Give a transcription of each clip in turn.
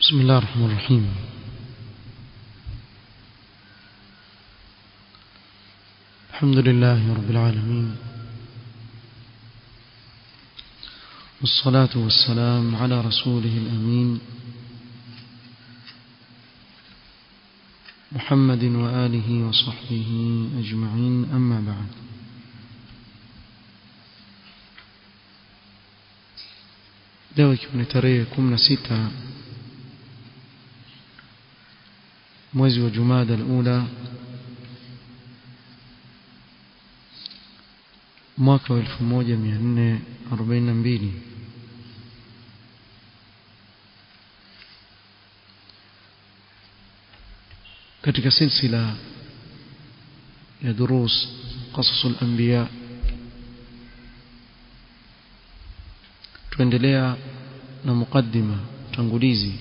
بسم الله الرحمن الرحيم الحمد لله رب العالمين والصلاة والسلام على رسوله الأمين محمد وآله وصحبه أجمعين أما بعد leo ikiwa ni tarehe kumi na sita mwezi wa jumada alula mwaka wa elfu moja mia nne arobaini na mbili katika silsila ya durus qasasu al-anbiya tuendelea na mukaddima utangulizi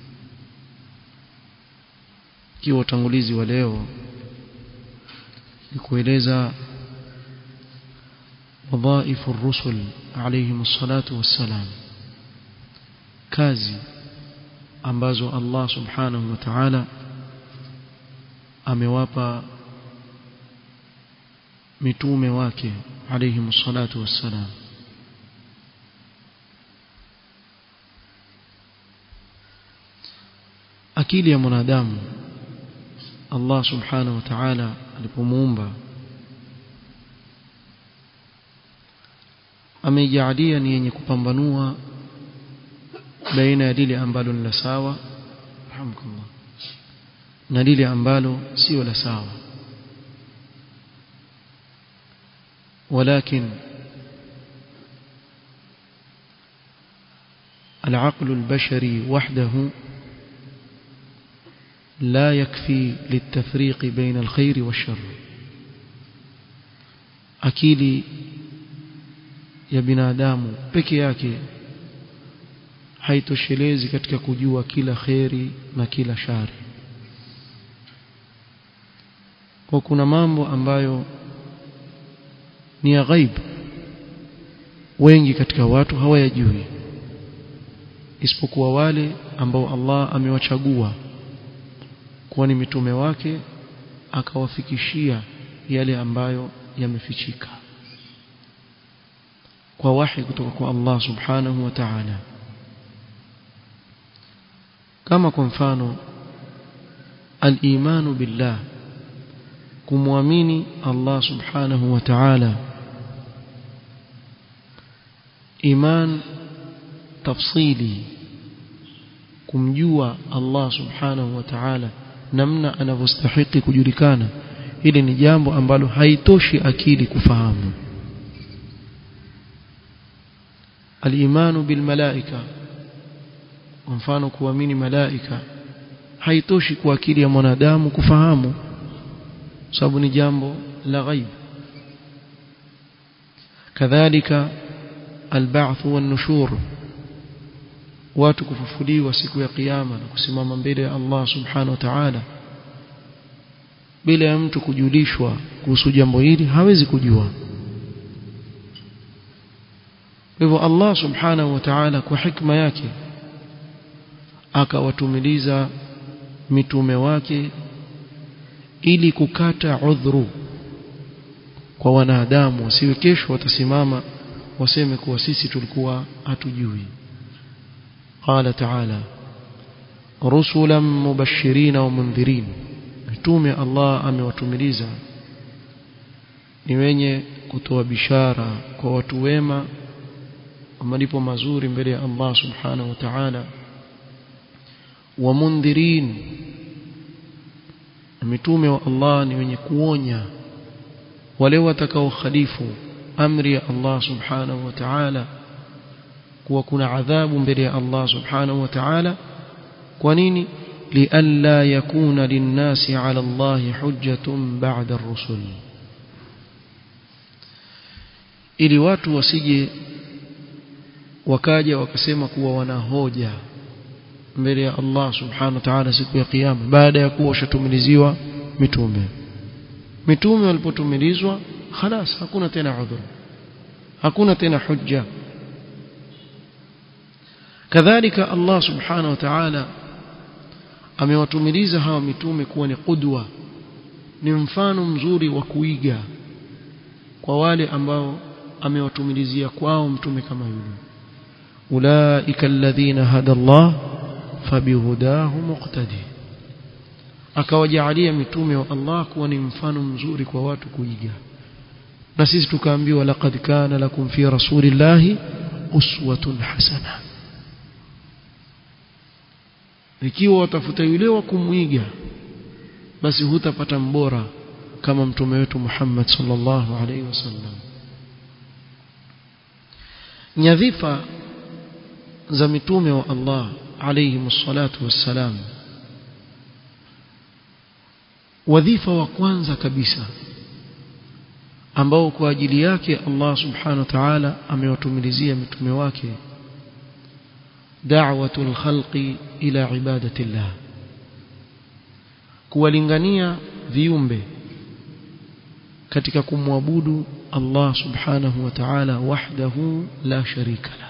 ikiwa utangulizi wa leo ni kueleza wadhaifu rusul alayhim salatu wassalam kazi ambazo Allah subhanahu wa ta'ala amewapa mitume wake alayhim salatu wassalam akili ya mwanadamu Allah subhanahu wa ta'ala alipomuumba ameijalia ni yenye kupambanua baina ya lile ambalo ni la sawa alhamdulillah na lile ambalo sio la sawa ولكن العقل البشري وحده لا يكفي للتفريق بين الخير والشر akili ya binadamu peke yake haitoshelezi katika kujua kila kheri na kila shari kwa kuna mambo ambayo ni ya ghaib wengi katika watu hawayajui isipokuwa wale ambao Allah amewachagua kuwa ni mitume wake akawafikishia yale ambayo yamefichika kwa wahi kutoka kwa Allah subhanahu wa ta'ala kama kwa mfano al-imanu billah kumwamini Allah subhanahu wa ta'ala iman tafsili kumjua Allah subhanahu wa ta'ala namna anavyostahili kujulikana hili ni jambo ambalo haitoshi akili kufahamu al-imanu bil malaika kwa mfano kuamini malaika haitoshi kwa akili ya mwanadamu kufahamu sababu ni jambo la ghaib kadhalika al-ba'th wan-nushur watu kufufuliwa siku ya kiyama na kusimama mbele ya Allah subhanahu wa ta'ala bila ya mtu kujulishwa kuhusu jambo hili hawezi kujua hivyo Allah subhanahu wa ta'ala kwa hikma yake akawatumiliza mitume wake ili kukata udhuru kwa wanadamu wasiwe kesho watasimama waseme kuwa sisi tulikuwa hatujui قال تعالى رسلا مبشرين ومنذرين mitume Allah amewatumiliza ni wenye kutoa bishara kwa watu wema malipo mazuri mbele ya Allah subhanahu wa ta'ala wa mundhirin mitume wa Allah ni wenye kuonya wale watakao khalifu amri ya Allah subhanahu wa ta'ala kuwa kuna adhabu mbele ya Allah subhanahu wa ta'ala kwa nini lialla yakuna linnasi ala Allah hujjatun ba'da ar-rusul ili watu wasije wakaja wakasema kuwa wana hoja mbele ya Allah subhanahu wa ta'ala siku ya kiyama baada ya kuwa washatumiliziwa mitume mitume walipotumilizwa خلاص hakuna tena udhur hakuna tena hujja kadhalika Allah subhanahu wa ta'ala amewatumiliza hawa mitume kuwa ni qudwa ni mfano mzuri wa kuiga kwa wale ambao amewatumilizia kwao mtume kama yule ulaika alladhina hada Allah fabihudahu muqtadi akawajaalia mitume wa Allah kuwa ni mfano mzuri kwa watu kuiga na sisi tukaambiwa laqad kana lakum fi rasulillahi uswatun hasana ikiwa watafuta yule wa kumwiga basi hutapata mbora kama mtume wetu Muhammad sallallahu alaihi wasallam nyadhifa za mitume wa Allah alayhi msalatu wassalam wadhifa wa kwanza kabisa ambao kwa ajili yake Allah subhanahu wa ta'ala amewatumilizia mitume wake da'watul khalqi ila ibadatillah kuwalingania viumbe katika kumwabudu Allah subhanahu wa ta'ala wahdahu la sharika la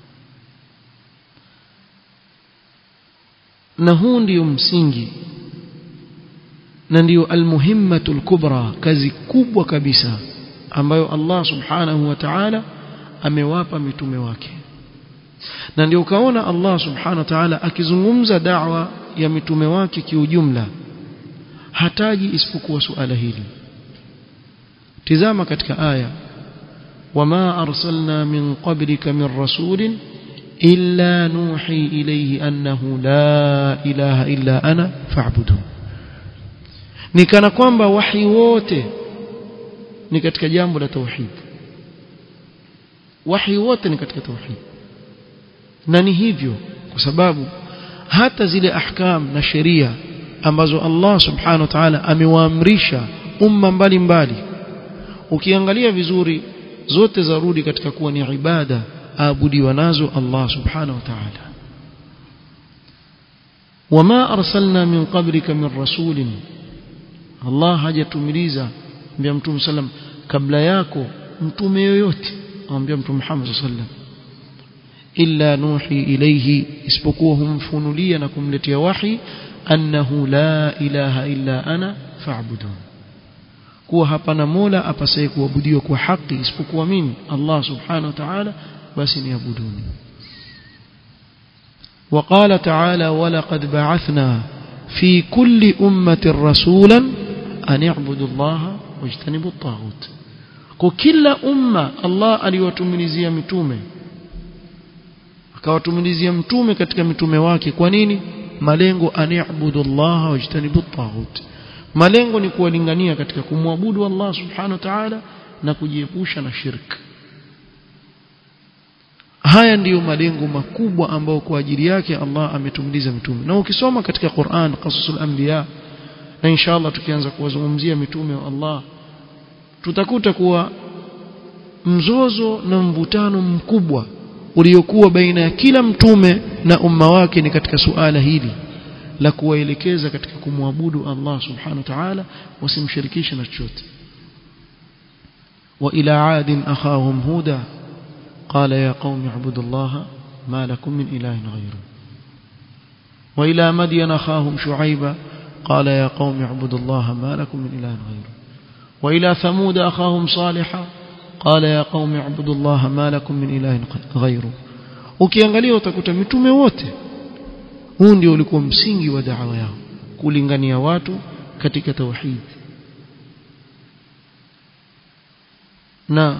na huu ndio msingi na ndio almuhimmatul kubra kazi kubwa kabisa ambayo Allah subhanahu wa ta'ala amewapa mitume wake na ndio ukaona Allah subhanahu wa ta'ala akizungumza da'wa ya mitume wake kiujumla hataji isipokuwa suala hili tizama katika aya wama arsalna min qablika min rasulin illa nuhi ilayhi annahu la ilaha illa ana fa'budun ni kana kwamba wahi wote ni katika jambo la tauhid wahi wote ni katika tauhid na ni hivyo kwa sababu hata zile ahkam na sheria ambazo Allah subhanahu wa ta'ala amewaamrisha umma mbalimbali ukiangalia vizuri zote zarudi katika kuwa ni ibada aabudiwa nazo Allah subhanahu wa ta'ala wama arsalna min qablika min rasulin Allah hajatumiliza mbia mtume sallam kabla yako mtume yoyote amwambia mtume Muhammad sallam illa nuhi ilayhi isipokuwa humfunulia na kumletea wahi annahu la ilaha illa ana fa'budun kuwa hapana mola apasaye kuabudiwa kwa haki isipokuwa mimi Allah subhanahu wa ta'ala basi niabuduni وقال تعالى ولقد بعثنا في كل أمة رسولا أن يعبدوا الله واجتنبوا الطاغوت وكل أمة الله aliwatumilizia mitume akawatumilizia mtume katika mitume wake kwa nini malengo aniabudu Allah wajtanibu at malengo ni kuwalingania katika kumwabudu Allah subhanahu wa ta'ala na kujiepusha na shirk haya ndiyo malengo makubwa ambayo kwa ajili yake Allah ametumiliza mitume na ukisoma katika Qur'an qasasul anbiya na inshallah tukianza kuwazungumzia mitume wa Allah tutakuta kuwa mzozo na mvutano mkubwa uliokuwa baina ya kila mtume na umma wake ni katika suala hili la kuwaelekeza katika kumwabudu Allah subhanahu wa ta'ala wasimshirikishe na chochote wa ila adin akhahum huda قال يا قوم اعبدوا الله ما لكم من إله غيره وإلى مدين أخاهم شعيبا قال يا قوم اعبدوا الله ما لكم من إله غيره وإلى ثمود أخاهم صالحا قال يا قوم اعبدوا الله ما لكم من إله غيره ukiangalia utakuta mitume wote huu ndio ulikuwa msingi wa da'wa yao kulingania watu katika tauhid na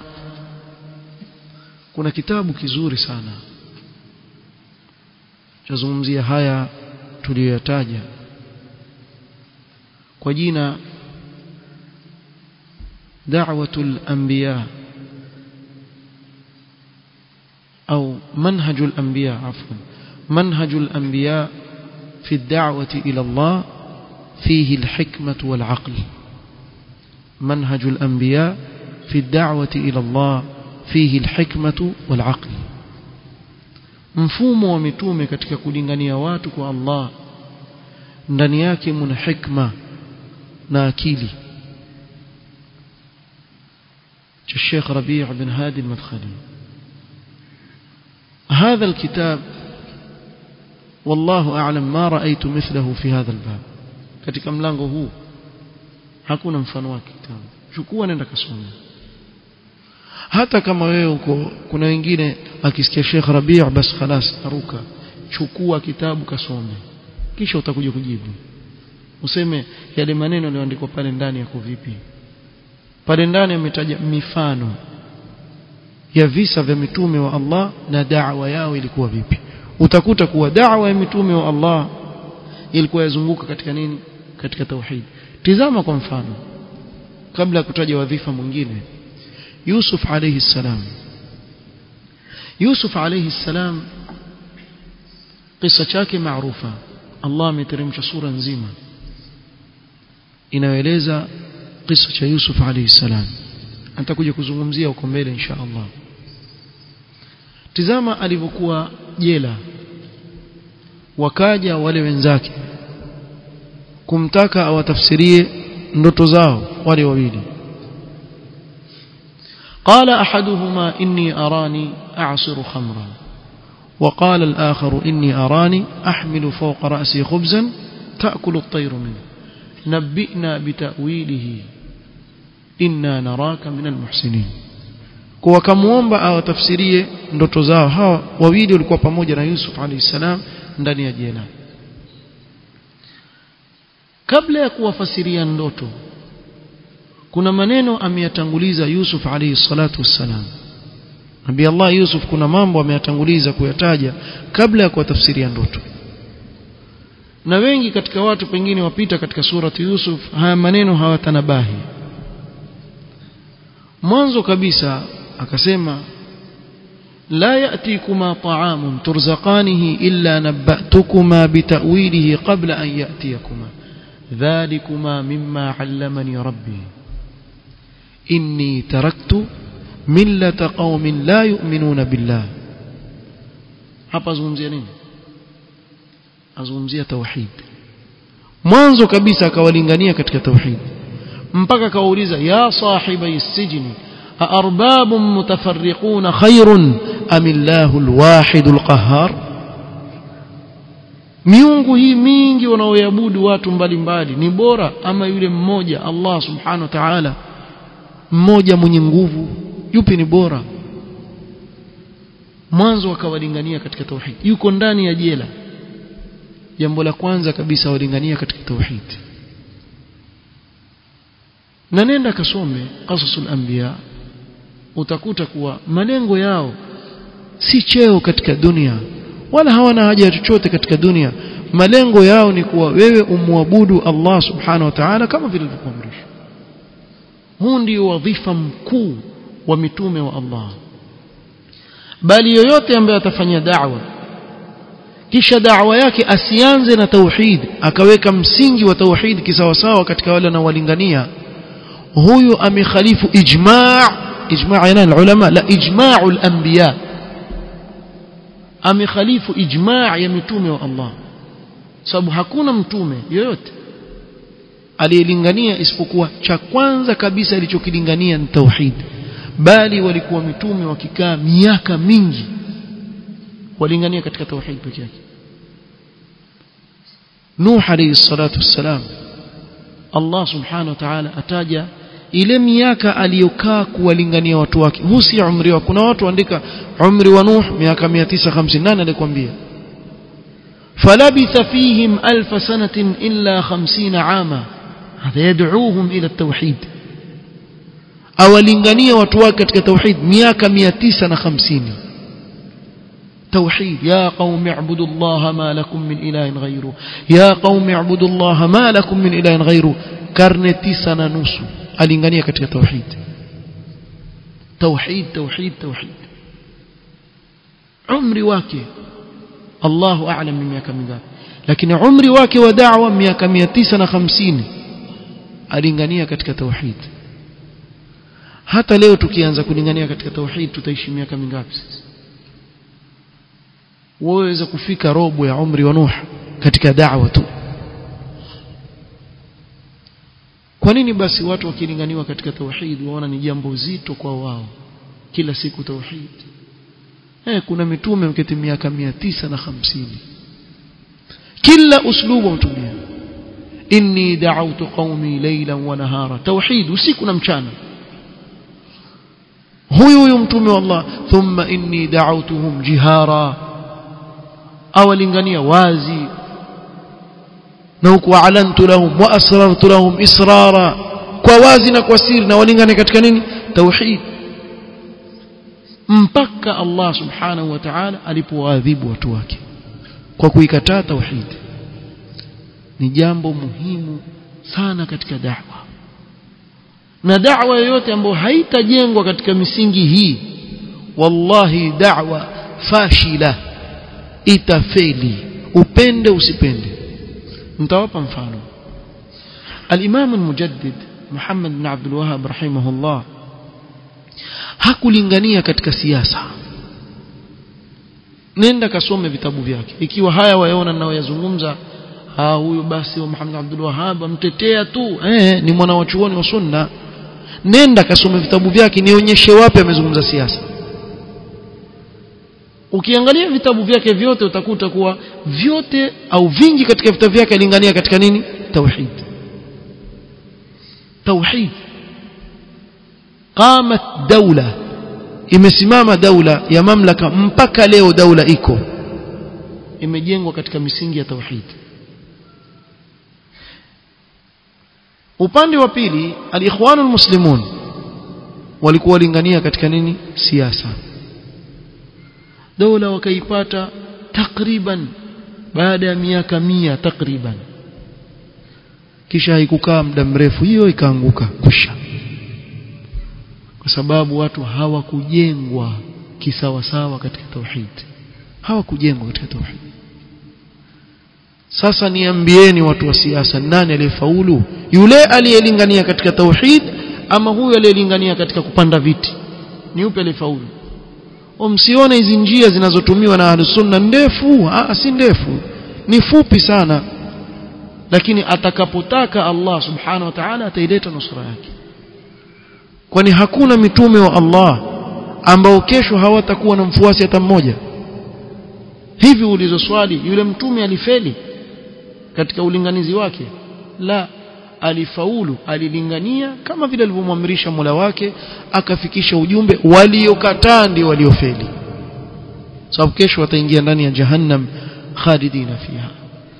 kuna kitabu kizuri sana chazungumzia haya tuliyoyataja kwa jina da'watul anbiya au manhajul anbiya afwan manhajul anbiya في الدعوة إلى الله فيه الحكمة والعقل منهج الأنبياء في الدعوة إلى الله فيه الحكمة والعقل mfumo wa mitume katika kulingania watu kwa Allah ndani yake mna hikma na akili cha Sheikh Rabi' bin Hadi al-Madkhali هذا الكتاب wallahu a'lam ma ra'aytu mithlahu fi hadha albab katika mlango huu hakuna mfano wake kitabu chukua nenda kasome hata kama wewe uko kuna wengine akisikia Sheikh Rabi' bas khalas aruka chukua kitabu kasome kisha utakuja kujibu useme yale maneno yaliyoandikwa pale ndani yako vipi pale ndani ametaja mifano ya visa vya mitume wa Allah na da'wa yao ilikuwa vipi utakuta kuwa da'wa ya mitume wa Allah ilikuwa yazunguka katika nini katika tauhid tizama kwa mfano kabla ya kutaja wadhifa mwingine Yusuf alayhi salam Yusuf alayhi salam kisa chake maarufa Allah ameteremsha sura nzima inayoeleza kisa cha Yusuf alayhi salam nitakuja kuzungumzia huko mbele insha Allah tizama alivyokuwa jela wakaja wale wenzake kumtaka awatafsirie ndoto zao wale wawili قال أحدهما إني أراني أعصر خمرا وقال الآخر إني أراني أحمل فوق رأسي خبزا تأكل الطير منه نبئنا بتأويله إنا نراك من المحسنين kwa kamuomba awatafsirie ndoto zao hawa wawili walikuwa pamoja na Yusuf alayhi salam ndani ya jela kabla ya kuwafasiria ndoto kuna maneno ameyatanguliza Yusuf alayhi salatu wassalam Nabii Allah Yusuf kuna mambo ameyatanguliza kuyataja kabla ya kuwatafsiria ndoto na wengi katika watu pengine wapita katika surati Yusuf haya maneno hawatanabahi mwanzo kabisa akasema لا يأتيكما طعام ترزقانه إلا نبأتكما بتأويله قبل أن يأتيكما ذلكما مما علمني ربي إني تركت ملة قوم لا يؤمنون بالله hapa azungumzia nini azungumzia tauhid mwanzo kabisa akawalingania katika tauhid mpaka akawauliza ya sahibi sijni أأرباب متفرقون خير أم الله الواحد القهار miungu hii mingi wanaoabudu watu mbalimbali ni bora ama yule mmoja Allah subhanahu wa ta'ala mmoja mwenye nguvu yupi ni bora mwanzo akawalingania katika tauhid yuko ndani ya jela jambo la kwanza kabisa walingania katika tauhid na nenda kasome qasasul anbiya utakuta kuwa malengo yao si cheo katika dunia wala hawana haja ya chochote katika dunia malengo yao ni kuwa wewe umwabudu Allah subhanahu wa ta'ala kama vile ilivyokuamrishwa huu ndio wadhifa mkuu wa mitume wa Allah bali yoyote ambaye atafanya da'wa kisha da'wa yake asianze na tauhid akaweka msingi wa tauhid kisawasawa katika wale anaowalingania huyu amekhalifu ijma' ijma' yana ulama la ijma'u al-anbiya amekhalifu ijma' ya mitume wa Allah sababu hakuna mtume yoyote aliyelingania isipokuwa cha kwanza kabisa alichokilingania ni tauhid bali walikuwa mitume wakikaa miaka mingi walingania katika tauhid pekee yake Nuh alayhi salatu wassalam Allah subhanahu wa ta'ala ataja ile miaka aliyokaa kuwalingania watu wake huu si umri wa kuna watu andika umri wa Nuh miaka 958 alikwambia فلبث فيهم ألف سنة إلا خمسين عاما هذا يدعوهم إلى التوحيد awalingania watu wake katika tauhid miaka 950 توحيد يا قوم اعبدوا الله ما لكم من إله غيره يا قوم اعبدوا الله ما لكم من إله غيره karne tisa na nusu alingania katika tauhid tauhid tauhid tauhid umri wake Allahu a'lam ni miaka mingapi lakini umri wake wa da'wa miaka 950 alingania katika tauhid hata leo tukianza kulingania katika tauhid tutaishi miaka mingapi sisi waweza kufika robo ya umri wa Nuh katika da'wa tu kwa nini basi watu wakilinganiwa katika tauhid waona ni jambo zito kwa wao kila siku tauhid eh kuna mitume mketi miaka mia tisa na hamsini kila uslubu mtumia inni da'awtu qaumi laylan wa nahara tauhid usiku na mchana huyu huyu mtume wa Allah thumma inni da'awtuhum jihara awalingania wazi na huku alantu lahum wa asrartu lahum israra kwa wazi na kwa siri na walingane katika nini tauhid mpaka Allah subhanahu wa ta'ala alipowaadhibu watu wake kwa kuikataa tauhid ni jambo muhimu sana katika da'wa na da'wa yoyote ambayo haitajengwa katika misingi hii wallahi da'wa fashila itafeli upende usipende nitawapa mfano al-Imam al-Mujaddid Muhammad bin Abdul Wahhab rahimahullah hakulingania katika siasa nenda kasome vitabu vyake ikiwa haya wayaona ninayoyazungumza ah huyu basi wa Muhammad Abdul Wahhab amtetea tu eh ni mwana wa chuoni wa sunna nenda kasome vitabu vyake nionyeshe wapi amezungumza siasa ukiangalia vitabu vyake vyote utakuta kuwa vyote au vingi katika vitabu vyake alingania katika nini tauhid tauhid qamat daula imesimama daula ya mamlaka mpaka leo daula iko imejengwa katika misingi ya tauhid upande wa pili alikhwanul muslimun walikuwa walingania katika nini siasa dola wakaipata takriban baada ya miaka mia takriban kisha haikukaa muda mrefu hiyo ikaanguka kusha kwa sababu watu hawakujengwa kisawasawa katika tauhid hawakujengwa katika tauhid sasa niambieni watu wa siasa nani aliyefaulu yule aliyelingania katika tauhid ama huyu aliyelingania katika kupanda viti ni yupi aliyefaulu msione hizi njia zinazotumiwa na ahlusunna ndefu ah si ndefu ni fupi sana lakini atakapotaka Allah subhanahu wa ta'ala ataileta nusra yake kwani hakuna mitume wa Allah ambao kesho hawatakuwa na mfuasi hata mmoja hivi ulizo swali yule mtume alifeli katika ulinganizi wake la alifaulu alilingania kama vile alivyomwamrisha Mola wake akafikisha ujumbe waliokataa ndio waliofeli sababu kesho wataingia ndani ya jahannam khalidina fiha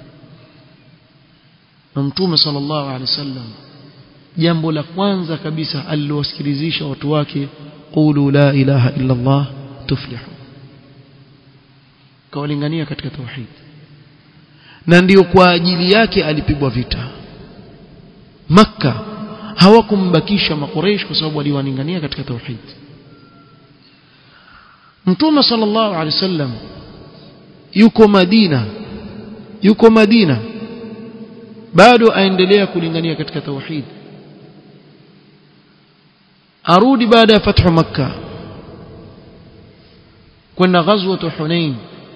na mtume sallallahu alaihi wasallam jambo la kwanza kabisa alilowasikilizisha watu wake qulu la ilaha illa Allah tuflihu kawalingania katika tauhid na ndiyo kwa ajili yake alipigwa vita makka hawakumbakisha makureish kwa sababu waliwaningania katika tauhid mtume sallallahu alaihi wasallam yuko madina yuko madina bado aendelea kulingania katika tauhid arudi baada ya fathu makka kwenda ghazwatu hunain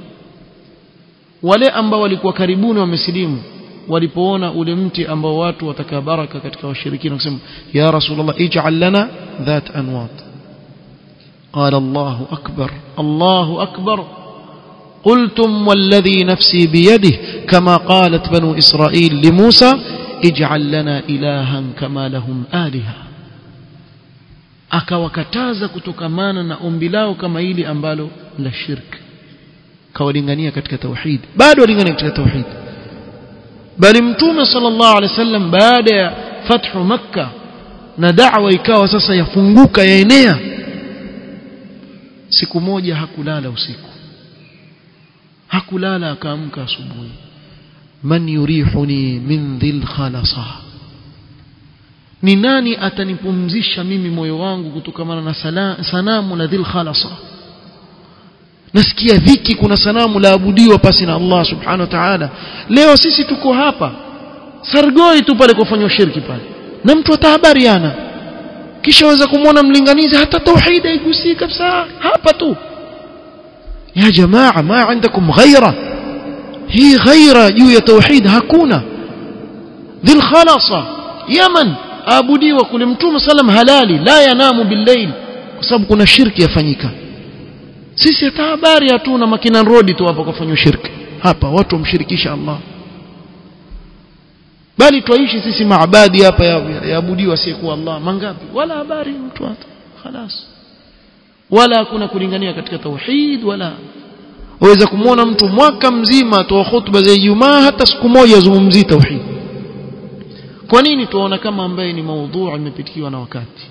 wale ambao walikuwa karibuni wamesilimu walipoona ule mti ambao watu wataka baraka katika washirikina wakasema ya rasulullah ij'al lana dhat anwat قال الله أكبر الله أكبر قلتم والذي نفسي بيده كما قالت بنو إسرائيل لموسى اجعل لنا إلها كما لهم آلهة akawakataza kutokamana na ombi lao kama hili ambalo la shirk kawalingania katika tauhid bado walingania katika tauhid bali mtume sallallahu alaihi wasallam baada ya fathu makka na da'wa ikawa sasa yafunguka yaenea siku moja hakulala usiku hakulala akaamka asubuhi man yurihuni min dhil khalasa ni nani atanipumzisha mimi moyo wangu kutokamana na sanamu la dhil khalasa nasikia dhiki kuna sanamu laabudiwa pasi na Allah subhanahu wa ta'ala leo sisi tuko hapa sargoi tu pale kufanywa shirki pale na mtu atahabariana kisha waweza kumwona mlinganizi hata tauhid haigusii kabisa hapa tu ya jamaa ma عندكم ghaira hii ghaira juu ya tauhid hakuna dhil khalasa yaman aabudiwa kule mtume sallam halali la yanamu billayl kwa sababu kuna shirki yafanyika sisi hata habari hatuna makina road tu hapa kufanywa shirki hapa watu wamshirikisha Allah bali twaishi sisi maabadi hapa yaabudiwa asiyekuwa Allah mangapi wala habari mtu hata خلاص wala hakuna kulingania katika tauhid wala waweza kumwona mtu mwaka mzima atoa hutuba za Ijumaa hata siku moja azungumzii tauhid kwa nini tuona kama ambaye ni maudhui imepitikiwa na wakati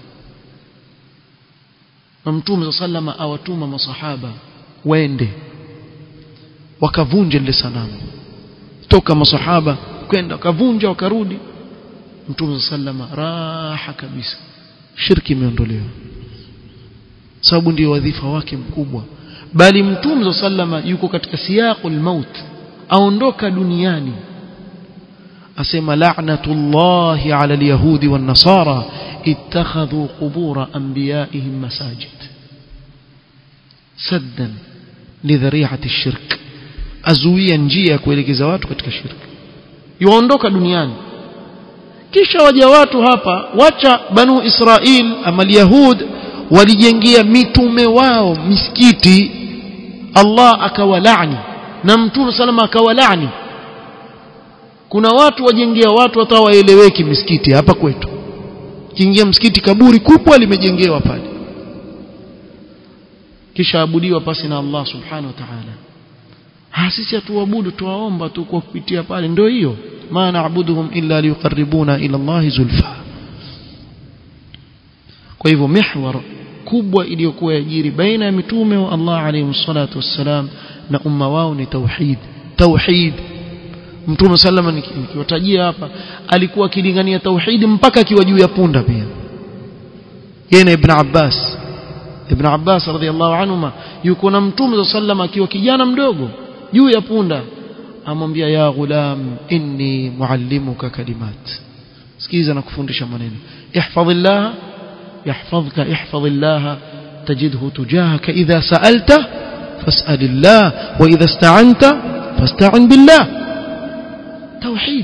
na mtume sallama awatuma masahaba waende wakavunja lile sanamu toka masahaba kwenda wakavunja wakarudi mtume sallama raha kabisa shirki imeondolewa sababu ndio wadhifa wake mkubwa bali mtume sallama yuko katika siyaqul maut aondoka duniani asema la'natullahi 'ala al-yahudi wan-nasara ittakhadhu qubur anbiya'ihim masajid saddan lidhari'ati ash-shirk azuia njia ya kuelekeza watu katika shirki yuondoka duniani kisha waja watu hapa wacha banu israil ama yahud walijengea mitume wao misikiti Allah akawalani na mtume salama akawalani kuna watu wajengea watu hata waeleweki misikiti hapa kwetu kiingia msikiti kaburi kubwa limejengewa pale kisha abudiwa pasi na Allah subhanahu wa ta'ala ha sisi hatuabudu tuwaomba tu kwa kupitia pale ndio hiyo ma na'buduhum illa liqarribuna ila Allah zulfa kwa hivyo mihwar kubwa iliyokuwa yajiri baina ya mitume wa Allah alayhi salatu wassalam na umma wao ni tauhid tauhid mtume sallama nikiwatajia hapa alikuwa akilingania tauhid mpaka akiwa juu ya punda pia yeye na ibn Abbas ibn Abbas radhiallahu anhuma yuko na mtume sallama akiwa kijana mdogo juu ya punda amwambia ya ghulam inni muallimuka kalimat sikiza na kufundisha maneno ihfadhillah yahfadhka ihfadhillah tajidhu tujahaka idha sa'alta fas'alillah wa idha ista'anta fasta'in billah tauhid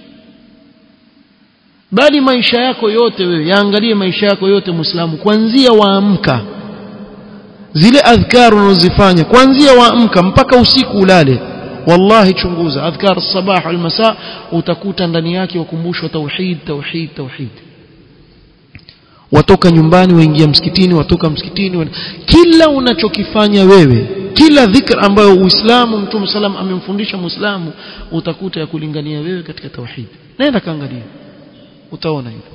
bali maisha yako yote wewe yaangalie maisha yako yote muislamu kuanzia waamka zile adhkar unazofanya kuanzia waamka mpaka usiku ulale wallahi chunguza adhkar sabah wal masa utakuta ndani yake wakumbushwa tauhid tauhid tauhid watoka nyumbani waingia msikitini watoka msikitini wa... kila unachokifanya wewe kila dhikr ambayo uislamu mtume salam amemfundisha muislamu utakuta ya kulingania wewe katika tauhid nenda kaangalia utaona hivyo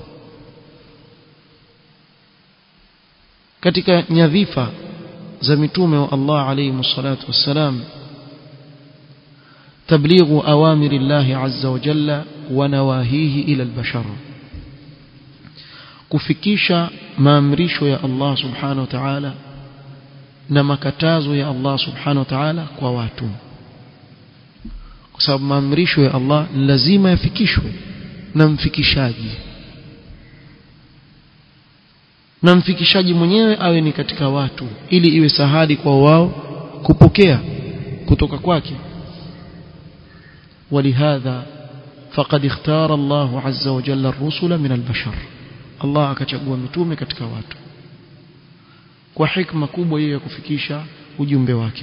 katika nyadhifa za mitume wa Allah alayhi salatu wassalam تبليغ أوامر الله عز وجل ونواهيه إلى البشر kufikisha maamrisho ya Allah subhanahu wa ta'ala na makatazo ya Allah subhanahu wa ta'ala kwa watu kwa sababu maamrisho ya Allah lazima yafikishwe na mfikishaji na mfikishaji mwenyewe awe ni katika watu ili iwe sahali kwa wao kupokea kutoka kwake ولهذا فقد اختار الله عز وجل الرسل من البشر الله akachagua mitume katika watu kwa hikma kubwa hiyo ya kufikisha ujumbe wake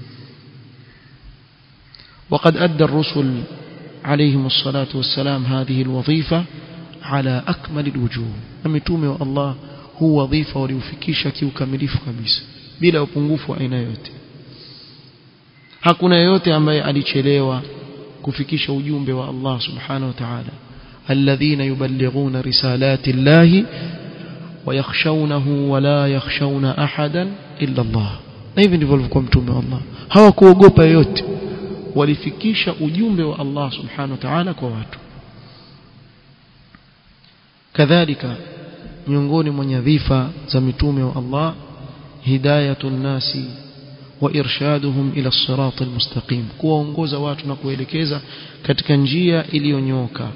وقد أدى الرسل عليهم الصلاة والسلام هذه الوظيفة على أكمل الوجوه مitume الله هو وظيفة waliofikisha kiukamilifu kabisa bila upungufu wa aina yote hakuna yote ambaye alichelewa kufikisha ujumbe wa Allah subhanahu wa ta'ala alladhina yuballighuna risalati llahi wayakhshawnahu wala yakhshawna ahadan illa Allah na hivi ndivyo alivyokuwa mtume wa Allah hawakuogopa yoyote walifikisha ujumbe wa Allah subhanahu wa ta'ala kwa watu kadhalika miongoni mwa nyadhifa za mitume wa Allah hidayatun nasi وإرشادهم إلى الصراط المستقيم kuwaongoza watu na kuelekeza katika njia iliyonyoka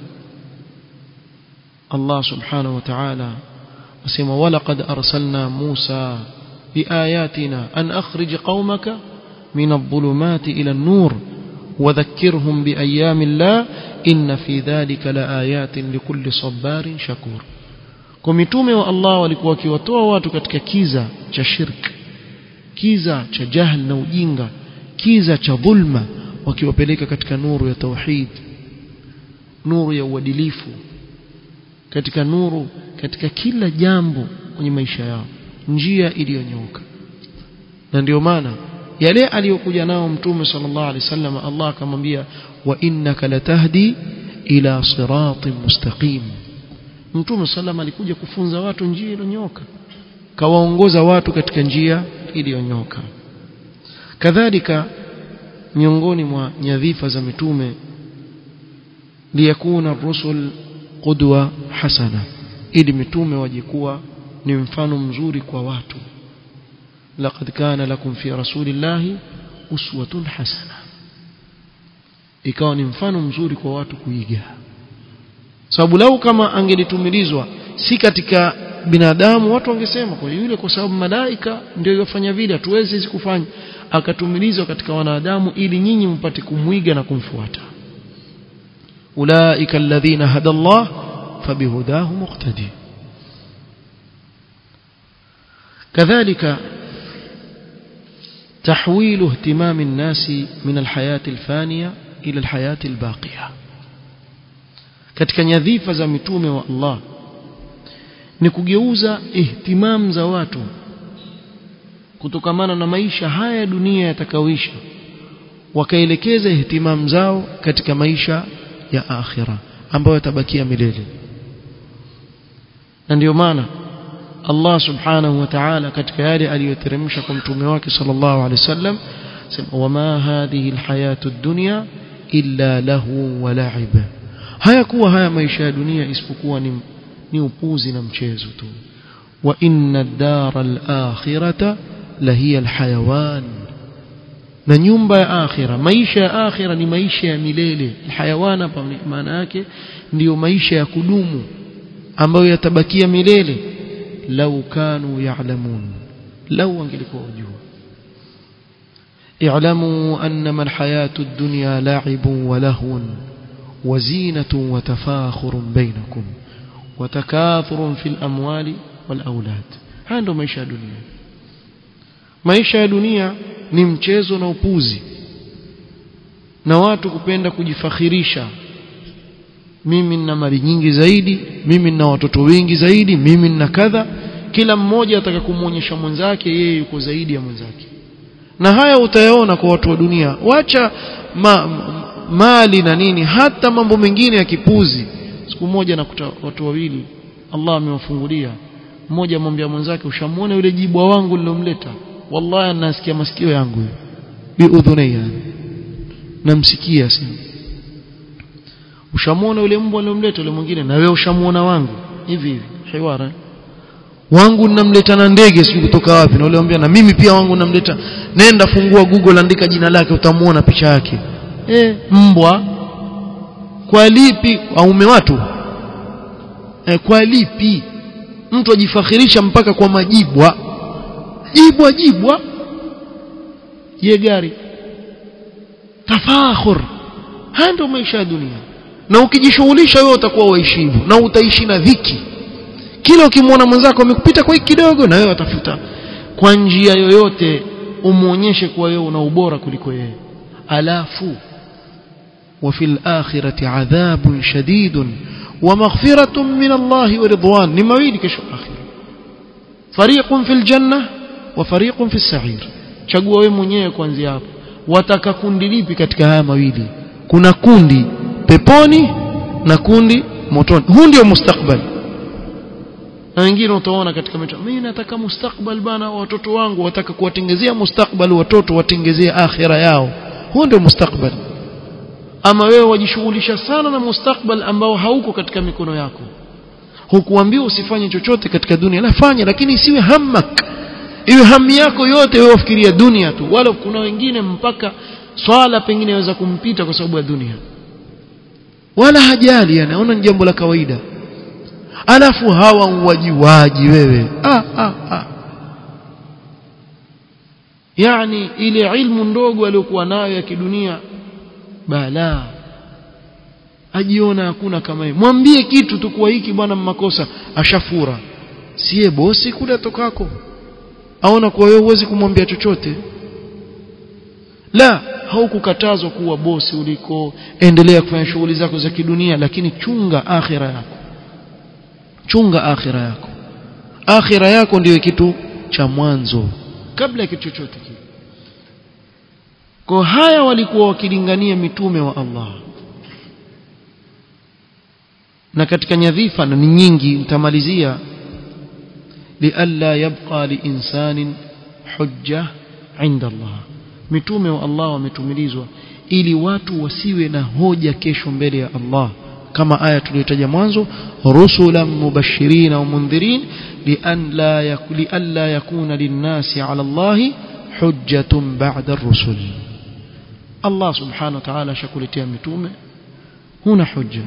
Allah subhanahu wa ta'ala asema walaqad arsalna Musa biayatina an akhrij qaumaka min adh-dhulumati ila an-nur وذكرهم بأيام الله إن في ذلك لآيات لكل صبار شكور كمتومه والله walikuwa wakiwatoa watu katika kiza cha shirki kiza cha jahl na ujinga kiza cha dhulma wakiwapeleka katika nuru ya tauhid nuru ya uadilifu katika nuru katika kila jambo kwenye maisha yao njia iliyonyoka na ndio maana yale aliyokuja nao mtume sallallahu alaihi wasallam Allah akamwambia wa innaka latahdi ila siratin mustaqim mtume sallam alikuja kufunza watu njia iliyonyoka kawaongoza watu katika njia iliyonyoka kadhalika miongoni mwa nyadhifa za mitume liyakuna rusul qudwa hasana ili mitume wajikuwa ni mfano mzuri kwa watu laqad kana lakum fi rasulillahi uswatun hasana ikawa ni mfano mzuri kwa watu kuiga sababu lau kama angelitumilizwa si katika binadamu watu wangesema kwa yule kwa sababu malaika ndio yofanya vile hatuwezi hizi kufanya akatumilizwa katika wanadamu ili nyinyi mpate kumwiga na kumfuata ulaika alladhina hada Allah fabihudahu muqtadi كذلك تحويل اهتمام الناس من الحياة الفانية إلى الحياة الباقية katika nyadhifa za mitume wa Allah ni kugeuza ihtimam za watu kutokamana na maisha haya dunia yatakaoisha wakaelekeza ihtimam zao katika maisha ya akhira ambayo yatabakia milele na ndio maana Allah subhanahu wa ta'ala katika yale aliyoteremsha kwa mtume wake sallallahu alaihi wasallam sema wama hadhihi alhayatu ad-dunya illa lahu wa la'ib hayakuwa haya maisha ya dunia isipokuwa ni ni upuzi na mchezo tu wa inna ad-dara al-akhirata lahiya al-hayawan na nyumba ya akhira maisha ya akhira ni maisha ya milele hayawana hapa maana yake ndiyo maisha ya kudumu ambayo yatabakia milele lau kanu ya'lamun lau wangelikuwa wajua اعلموا أنما الحياة الدنيا لعب ولهو وزينة وتفاخر بينكم وتكاثر في الأموال والأولاد هذا maisha ya dunia maisha ya dunia ni mchezo na upuzi na watu kupenda kujifakhirisha mimi nina mali nyingi zaidi mimi nina watoto wengi zaidi mimi nina kadha kila mmoja ataka kumwonyesha mwenzake yeye yuko zaidi ya mwenzake na haya utayaona kwa watu wa dunia wacha ma, mali na nini hata mambo mengine ya kipuzi siku moja nakuta watu wawili Allah amewafungulia mmoja amwambia mwenzake ushamuona yule jibwa wangu nilomleta wallahi nasikia masikio yangu biudhunaya namsikia sasa ushamuona yule mbwa nilomleta yule mwingine na wewe ushamuona wangu hivi hivi hiwara wangu ninamleta na ndege sijui kutoka wapi na yule anambia na mimi pia wangu namleta nenda fungua google andika jina lake utamuona picha yake eh mbwa kwa lipi aume watu eh, kwa lipi mtu ajifakhirisha mpaka kwa majibwa jibwa jibwa ye gari tafakhur haya ndio maisha ya dunia na ukijishughulisha wewe utakuwa waishibu na utaishi na dhiki kila ukimwona mwenzako amekupita kwa hiki kidogo na wewe utafuta kwa njia yoyote umuonyeshe kuwa wewe una ubora kuliko yeye alafu وفي الآخرة عذاب شديد ومغفرة من الله ورضوان نمويل كشو آخر فريق في الجنة وفريق في السعير chagua wewe mwenyewe kuanzia hapo wataka kundi lipi katika haya mawili kuna kundi peponi na kundi motoni huu ndio mustakbal na wengine utaona katika mito mimi nataka mustakbal bana watoto wangu wataka kuwatengezea mustakbal watoto watengezee akhira yao huu ndio mustakbal ama wewe wajishughulisha sana na mustakbal ambao hauko katika mikono yako hukuambiwa usifanye chochote katika dunia la fanya lakini isiwe hammak iwe hamu yako yote wewe wafikiria dunia tu wala kuna wengine mpaka swala pengine yaweza kumpita kwa sababu ya dunia wala hajali yani aona ni jambo la kawaida alafu hawa wajiwaji wewe ah, ah, ah. yani ile ilmu ndogo aliyokuwa nayo ya kidunia bala ajiona hakuna kama yeye mwambie kitu tu kwa hiki bwana makosa ashafura siye bosi kule tokako aona kwa wewe huwezi kumwambia chochote la haukukatazwa kuwa bosi uliko endelea kufanya shughuli zako za kidunia lakini chunga akhira yako chunga akhira yako akhira yako ndiyo kitu cha mwanzo kabla ya kitu chochote kile kwa haya walikuwa wakilingania mitume wa Allah na katika nyadhifa na ni nyingi nitamalizia lialla yabqa liinsanin hujja inda Allah mitume wa Allah wametumilizwa ili watu wasiwe na hoja kesho mbele ya Allah kama aya tuliyotaja mwanzo rusulan mubashirin wa mundhirin lian la yak, lialla yakuna linnasi ala Allah hujjatun ba'da ar-rusul Allah subhanahu wa ta'ala shakuletea mitume huna hujja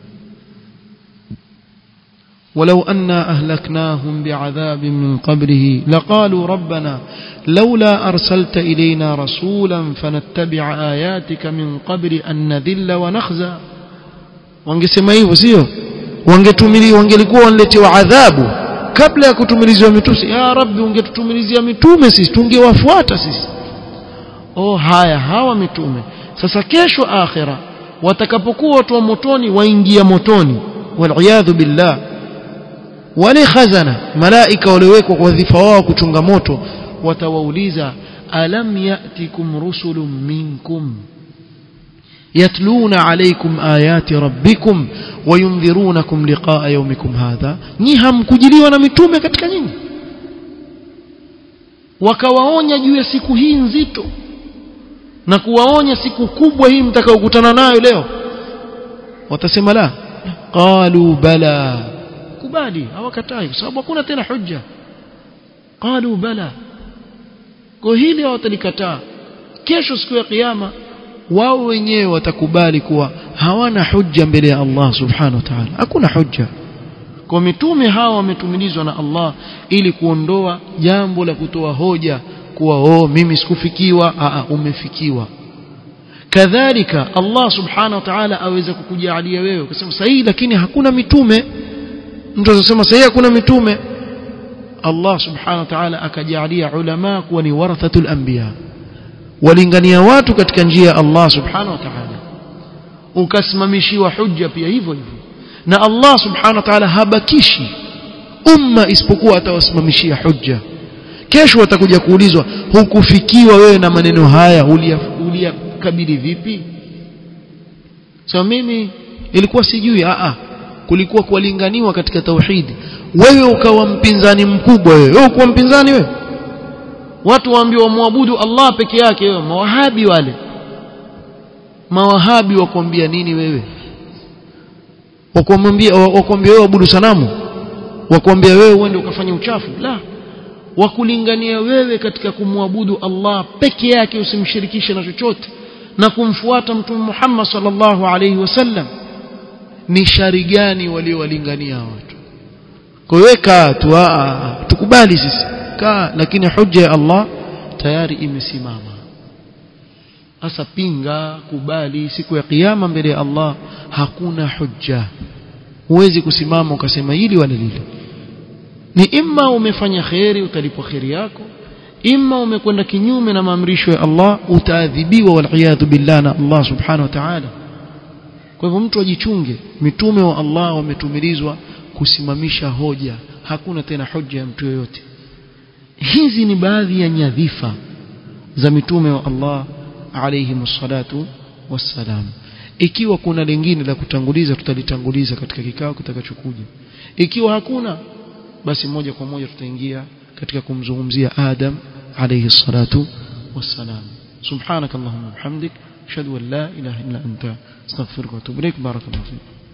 ولو أنا أهلكناهم بعذاب من قبله لقالوا ربنا لولا أرسلت إلينا رسولا فنتبع آياتك من قبل أن نذل ونخزى wangesema hivyo sio wangetumili wangelikuwa wanaletewa adhabu kabla ya kutumilizwa mitume ya rabbi ungetutumilizia mitume sisi tungewafuata sisi oh haya hawa mitume sasa kesho akhira watakapokuwa watu wa motoni waingia motoni waliyadhu billah wale khazana malaika waliowekwa kwa wadhifa wao kuchunga moto watawauliza alam yatikum rusulun minkum yatluna alaykum ayati rabbikum wayundhirunakum liqaa yawmikum hadha ni hamkujiliwa na mitume katika nyinyi wakawaonya juu ya siku hii nzito na kuwaonya siku kubwa hii mtakaokutana nayo leo watasema la qalu bala kubali hawakatai kwa sababu hakuna tena hujja qalu bala kwa hili hawatalikataa kesho siku ya kiyama wao wenyewe watakubali kuwa hawana hujja mbele ya Allah subhanahu wa ta'ala hakuna hujja kwa mitume hawa wametumilizwa na Allah ili kuondoa jambo la kutoa hoja kuwa oh mimi sikufikiwa a umefikiwa kadhalika Allah subhanahu wa ta'ala aweza kukujalia wewe ukasema sahihi lakini hakuna mitume mtu anasema sahihi hakuna mitume Allah subhanahu wa ta'ala akajalia ulama kuwa ni warathatul anbiya walingania watu katika njia ya Allah subhanahu wa ta'ala ukasimamishiwa hujja pia hivyo hivyo na Allah subhanahu wa ta'ala habakishi umma isipokuwa atawasimamishia hujja kesho watakuja kuulizwa hukufikiwa wewe na maneno haya uliyakabili vipi so mimi ilikuwa sijui a a kulikuwa kuwalinganiwa katika tauhidi wewe ukawa mpinzani mkubwa wewe wewe ukuwa mpinzani wewe watu waambiwa muabudu Allah peke yake wewe mawahabi wale mawahabi wakwambia nini wewe wakwambia wakwambia wewe abudu sanamu wakwambia wewe uende ukafanya uchafu la wakulingania wewe katika kumwabudu Allah peke yake usimshirikishe na chochote na kumfuata mtume Muhammad sallallahu alaihi wasallam ni shari gani waliowalingania watu kwa hiyo kaa tu tukubali sisi kaa lakini hujja ya Allah tayari imesimama sasa pinga kubali siku ya kiyama mbele ya Allah hakuna hujja huwezi kusimama ukasema hili wala lile ni imma umefanya kheri utalipwa kheri yako imma umekwenda kinyume na maamrisho ya Allah utaadhibiwa waliyadhu billah na Allah subhanahu wa ta'ala kwa hivyo mtu ajichunge mitume wa Allah wametumilizwa kusimamisha hoja hakuna tena hoja ya mtu yoyote hizi ni baadhi ya nyadhifa za mitume wa Allah alayhi salatu wassalam ikiwa kuna lingine la kutanguliza tutalitanguliza katika kikao kitakachokuja ikiwa hakuna basi moja kwa moja tutaingia katika kumzungumzia Adam alayhi salatu wassalam subhanak allahumma bihamdik ashhadu an la ilaha illa anta astaghfiruka wa atubu ilaik barakallahu fik